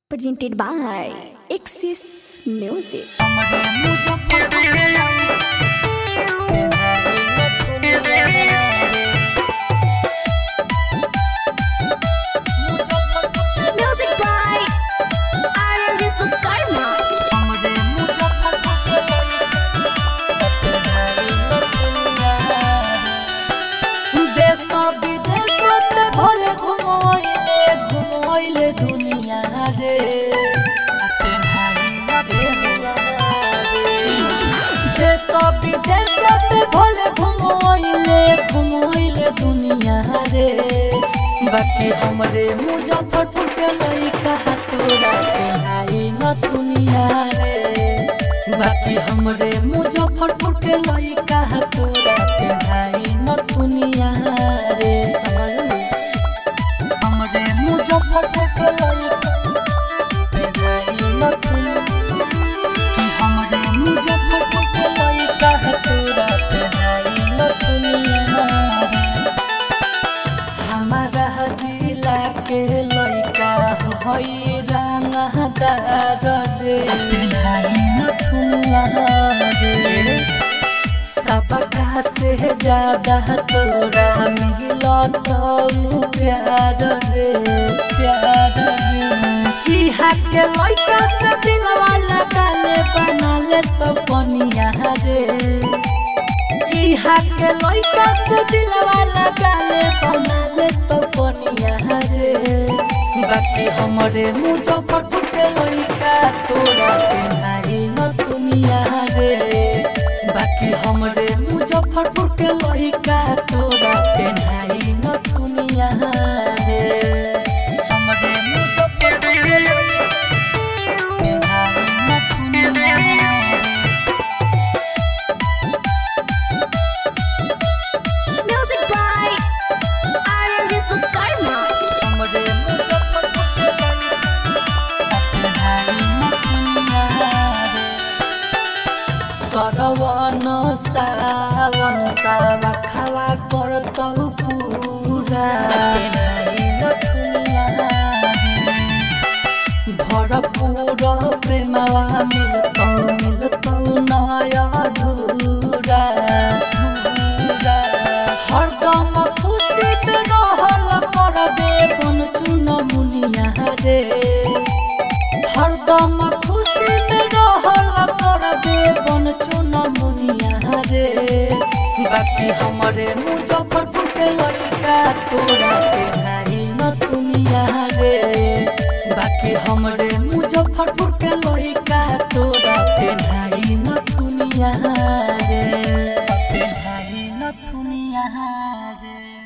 presented by Axis Music. हमरे मुजफ्फरपुर के लाई तेनाली नथुनिया रे मुजफ्फरपुर के Music by R&D Sukarma. हमरे मुजफ्फरपुर के लाई तेनाली नथुनिया रे देश विदेश ते भले घुमोइले घुमोइले दुनिया रे तेनाली नथुनिया रे देश विदेश ते भले घुमोइले घुमोइले दुनिया रे बाकी हमरे मुजफ्फरपुर के लइका तोरा के हाई न दुनिया रे बाकी हमरे मुजफ्फरपुर के लइका तोरा के हाई न दुनिया रे समझली हमरे मुजफ्फरपुर के लइका के हाई न दुनिया कि हमरे मुजफ्फरपुर के लइका तोरा के हाई न दुनिया रे हमारा जिला के लइका हई रंगदार रे नथुनिया रे सबका से ज्यादा तोरा मिलत प्यार रे प्यार रे इहा के लइका से दिलवा लगा ले बना ले तो पनिया रे इहा के लइका से दिलवा लगा ले बना ले तो कोनिया रे बाकी हमरे मुजफ्फरपुर के लइका तोरा के नाही न दुनिया रे बाकी हमरे मुजफ्फरपुर के लइका तोरा के नाही न दुनिया रे हमरे मुजफ्फरपुर के लइका के नाही न दुनिया रे Music by R&D Sukarma. हमरे मुजफ्फरपुर के लइका तेनाली नथुनिया रे सरवन सावन सावा खावा करतौ पूरा तेनाली नथुनिया रे भरपूर प्रेमवा मिलतौ मिलतौ नया धूरा धूरा हरदम खुशी में रहल करबे बन चुन मुनिया रे हरदम खुशी में रहल करबे बन चुन मुनिया रे बाकी हमरे मुजफ्फरपुर के लइका तोरा के नाही न दुनिया रे बाकी हमरे मुजफ्फरपुर के लइका तोरा के नाही न दुनिया रे के नाही न दुनिया रे